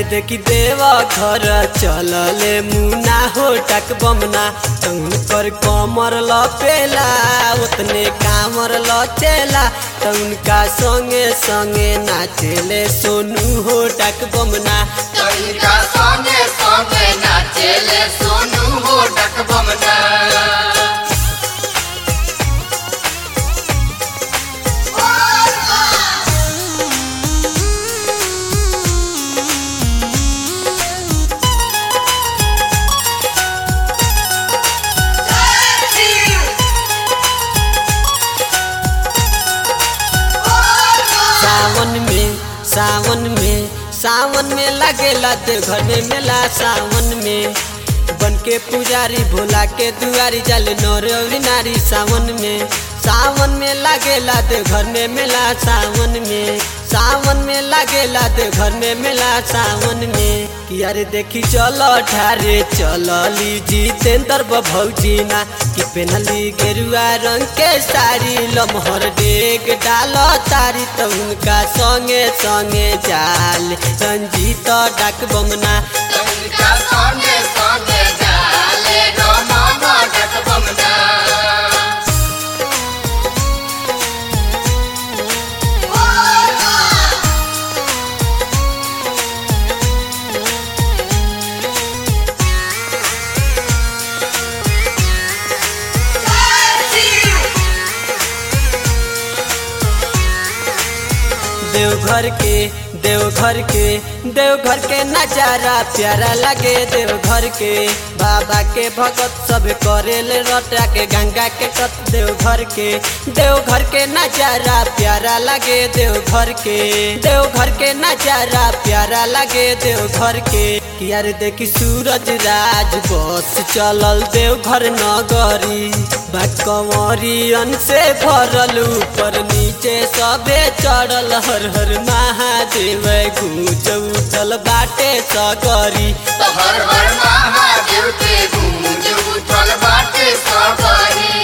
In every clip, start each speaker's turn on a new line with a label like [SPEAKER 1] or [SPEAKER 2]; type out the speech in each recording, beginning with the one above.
[SPEAKER 1] देखी देवा घर चलले मुना हो टक बमना तउन कर कमर लपेला उतने कामर लचेला तउन का संगे संगे नाचेले सोनू हो टक बमना
[SPEAKER 2] तनिका संगे संगे नाचेले सोनू हो डक बमना
[SPEAKER 1] सावन में सावन में सावन में लगेला देवघर में मेला सावन में बन के पुजारी भोला के दुआरी जल नौरवी नारी सावन में सावन में लगेला देवघर में मेला सावन में सावन में लगेला देवघर में मेला सावन में कि अरे देखी चलो ठारे चलली जितेंद्र भौजी ना कि पेनली गेरुआ रंग के साड़ी लमहर डेग डाल तारी तो उनका संगे संगे जाल रंजीत डाक बमना
[SPEAKER 2] तनिका संगे संगे जाले रमन डक बमना
[SPEAKER 1] देवघर के देवघर के देवघर के नजारा प्यारा लगे देवघर के बाबा के भगत सब करेले रटा के गंगा के कत देवघर के देवघर के नजारा प्यारा लगे देवघर के देवघर के नजारा प्यारा लगे देवघर के कि यार देखी सूरज राज बस चलल देवघर नगरी कंवरियन से भरल ऊपर नीचे सबे चढ़ल हर हर महादेव गूंज उठल बाटे सगरी
[SPEAKER 2] तो हर हर महादेव के गूंज उठल बाटे सबरी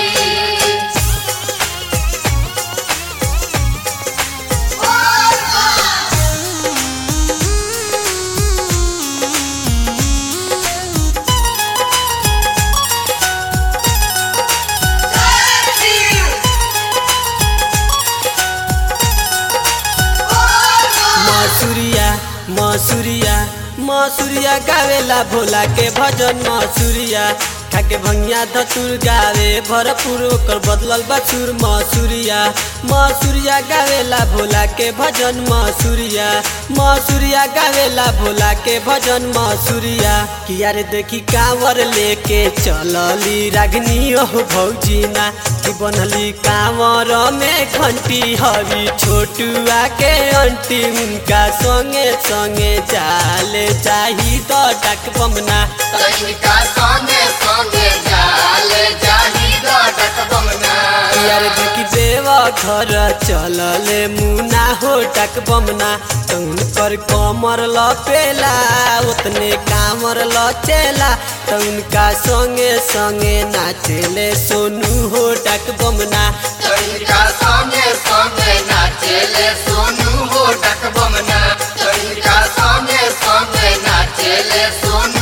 [SPEAKER 1] मसूरिया मसूरिया मसूरिया गावेला भोला के भजन मसूरिया खाके भंगिया धतुर गावे भरपूर ओकर बदलल बछुर मसूरिया मसूरिया गावेला भोला के भजन मसूरिया मसूरिया गावेला भोला के भजन मसूरिया किया रे देखी कांवर लेके चलली रागनी ओह भौजीना कि बनली कांवर में घंटी हवी छोटुआ के अंटी उनका संगे संगे चाले चाही तो डक बमना
[SPEAKER 2] तनिका संगे संगे जाले जाही डक बमना
[SPEAKER 1] यार देखी देवा घर चलले मुना हो टक बमना तउन पर कमर लपेला उतने कामर लचेला तउन का संगे संगे नाचेले सोनू हो टक बमना
[SPEAKER 2] तनिका संगे संगे नाचेले सोनू हो डक बमना तनिका संगे संगे नाचेले सोनू